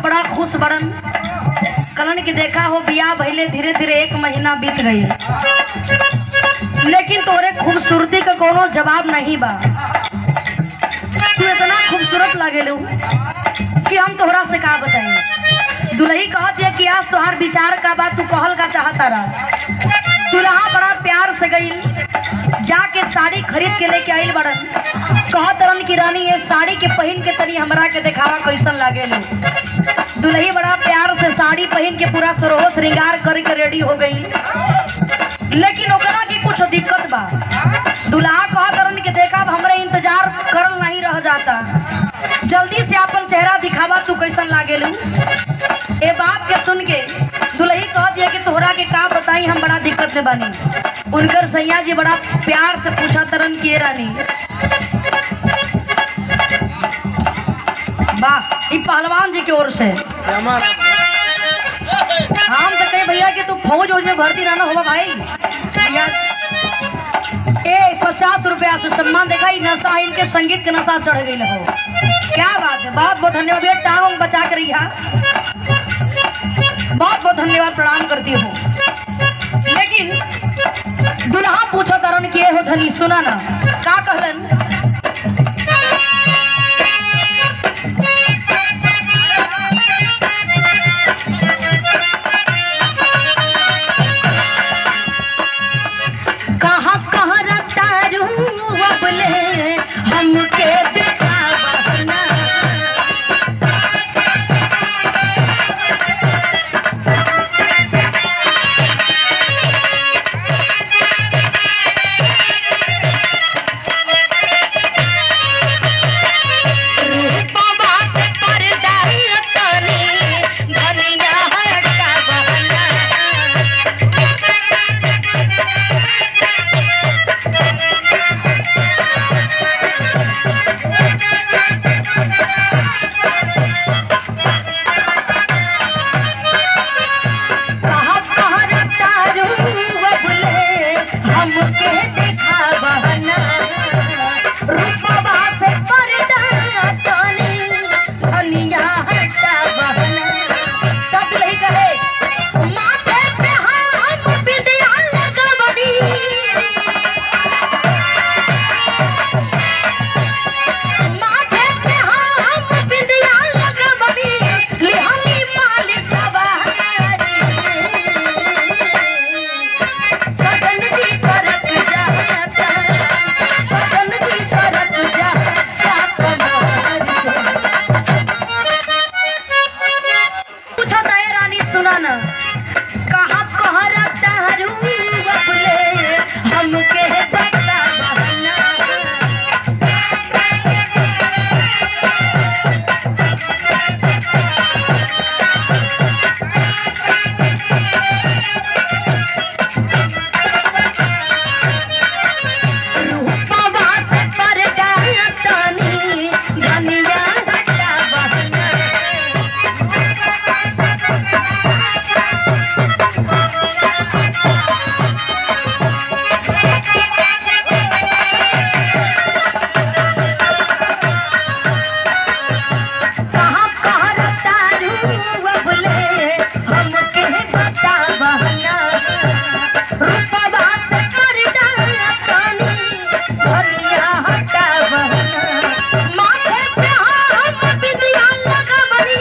बड़ा खुश बड़न कलन की देखा हो बियाह भइले धीरे धीरे एक महीना बीत गई लेकिन तोरे खूबसूरती का कोनो जवाब नहीं बा तू इतना खूबसूरत लागेलू कि हम तोहरा से का बताई दुल्ही कहत है कि आज तोहार विचार का बात तू कहल का चाहता रहा दुल्हा बड़ा प्यार से गई जाके साड़ी खरीद के लेके आइल बड़न कहत रन की रानी ये साड़ी के पहन के तनी हमरा के दिखावा कैसन लागेलू दुल्ही बड़ा प्यार से साड़ी पहन के पूरा सरोह श्रृंगार करके रेडी हो गई लेकिन ओकरा की कुछ दिक्कत बा दुल्हा कहत रन के देखा अब हमरे इंतजार करल नहीं रह जाता जल्दी से अपन चेहरा दिखावा तू कैसन लागेलू ए बात के सुन के दुल्ही कह दिया कि तोहरा के का बताई हम बड़ा दिक्कत में बनी उनकर सैया जी बड़ा प्यार से पूछा तरन किए रानी वाह ई पहलवान जी की ओर से हम तो कहे भैया कि तू फौज वोज में भर्ती रहना होगा भाई भैया ए पचास रुपया से सम्मान देखा ई नशा इनके संगीत के नशा चढ़ गई हो क्या बात है बहुत बहुत धन्यवाद भैया टांग वांग बचा कर रही बहुत बहुत धन्यवाद प्रणाम करती हूँ लेकिन दुल्हा पूछो तरन किए हो धनी सुना ना का कहलन कहाँ कहाँ रतारू अबले हमके दिखावना रूपवा से पर्दा तनी धनिया हटावना कहाँ कहाँ रतारू अबले हमके दिखावना रूपवा से पर्दा तनी धनिया हटावना सब यही कहे माथे पे हम बिंदिया लगवनी माथे पे हम बिंदिया लगवनी लिहनी माल सवारी सदन की सरक जाता सदन की सरक जाता कमर पूछो नए रानी सुना ना कहाँ कहरा चारू बबले हमके बता बहना रूपवा से पर्दा तनी धनिया हटा बहना कहाँ कहाँ रतारू अबले हमके बता बहना रूपवा से पर्दा तनी धनिया हटा बहना माथे पे हम बिंदिया लगवनी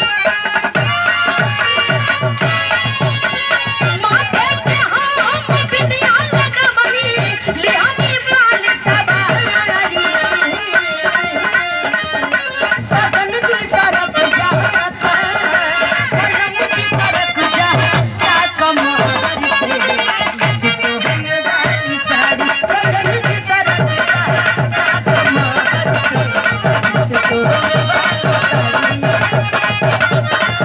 माथे पे हम बिंदिया लगवनी लिहानी माल सवारी सदन की सरक जाता सदन की सरक जाता कमर से जिसको साड़ी सदन की सरक जाता कमर से जिसको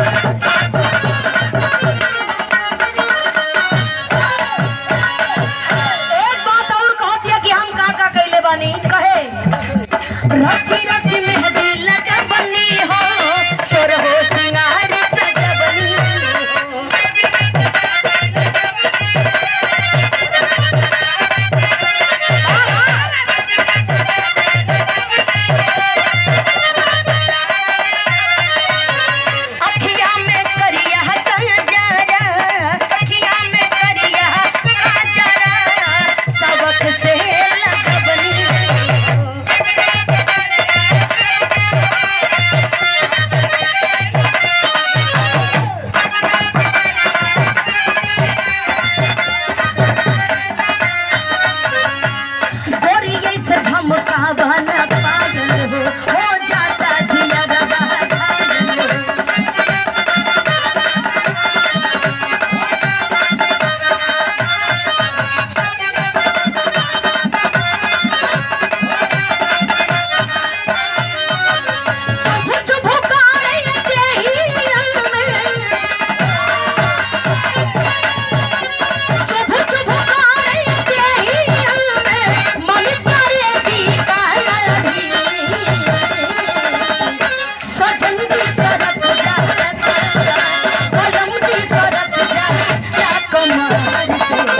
चलो